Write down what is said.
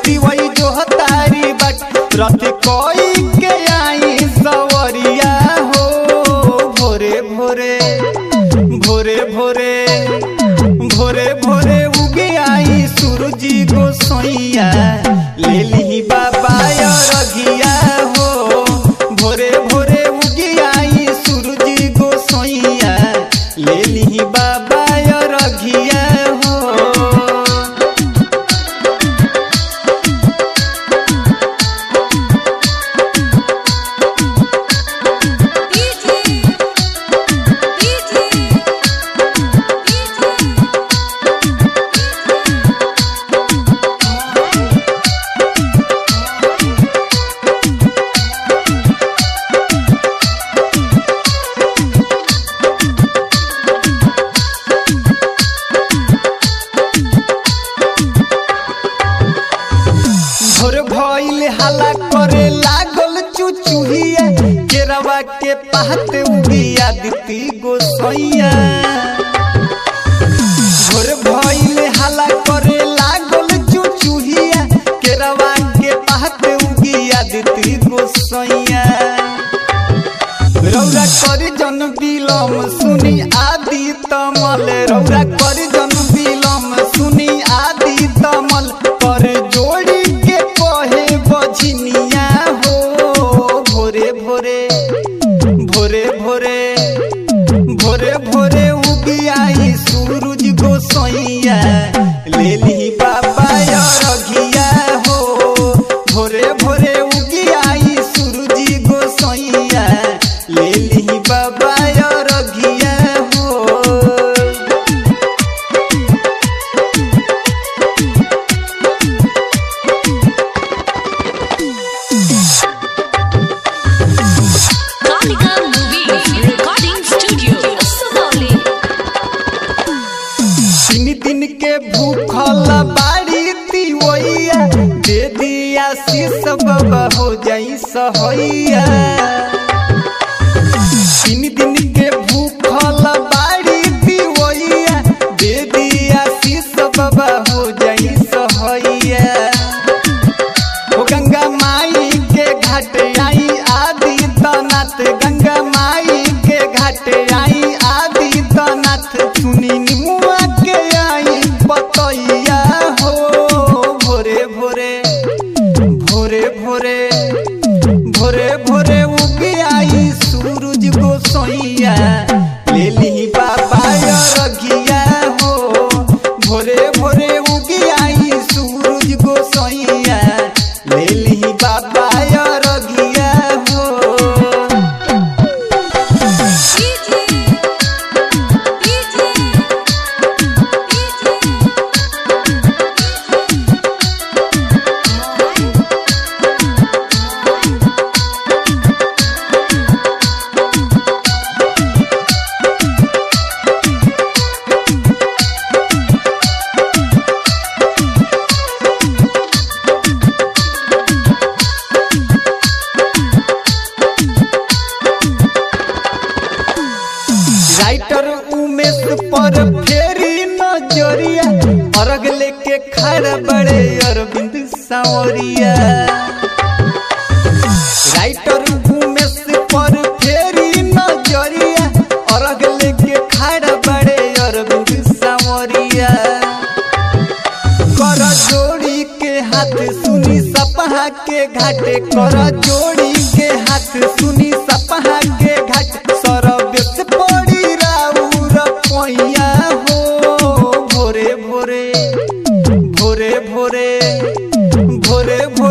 तिवई जो हतारी बाट रथ कोई के आई सवरिया हो भोरे भोरे भोरे भोरे भोरे भोरे उगे आई सूरजी गोसैया ले ली बाबा रघिया हो भोरे भोरे उगे आई सूरजी गोसैया ले ली बाबा रघिया हो डीजे डीजे भोर भइल हाला करे लागल चुचुहिया केरवा के पात उगिया दिती गोसैया भोर भइल हाला करे लागल चुचुहिया केरवा के पात उगिया दिती गोसैया रौरा कर जन बिलम सुनी आदि तमल रौरा कर जन बिलम सुनी आदि तमल कर जोड़ी के कहे बझनिया हो भोरे भोरे भोरे भोरे भोरे भोरे उगियाई सूरज गोसैया ले ली बाबा रघिया हो भोरे भोरे उगियाई सूरज गोसैया ले ली बाबा रघिया हो Kalika movie recording studio Sugauli तीन दिन के भूखल बाड़ी तिवैया दे दिया शीश बाबा हो जाई सहैया तीन दिन के भूखल बाड़ी तिवैया दे दिया शीश बाबा हो जाई सहैया ओ गंगा माई के घाट आई आदि तनाथ गंगा माई के घाट आई आदि तनाथ सुनी निमुआ के आई पतैया हो भोरे भोरे भोरे भोरे भोरे भोरे उगी आई सूरज गोसैया ले ली बाबा रघिया हो भोरे भोरे उगी आई सूरज गोसैया ले ली बाबा रघिया हो डीजे डीजे राइटर उमेश पर फेरी नजरिया अर्घ लेके खड़ा बड़े अरविंद सांवरिया राइटर उमेश पर फेरी नजरिया अर्घ लेके खड़ा बड़े अरविंद सांवरिया कर जोड़ी के हाथ सुनी सपहा के घाटे कर जोड़ी के हाथ सुनी सपहा के घाट सरबेस पड़ी राउर पैया हो भोरे भोरे भोरे भोरे भोरे भोरे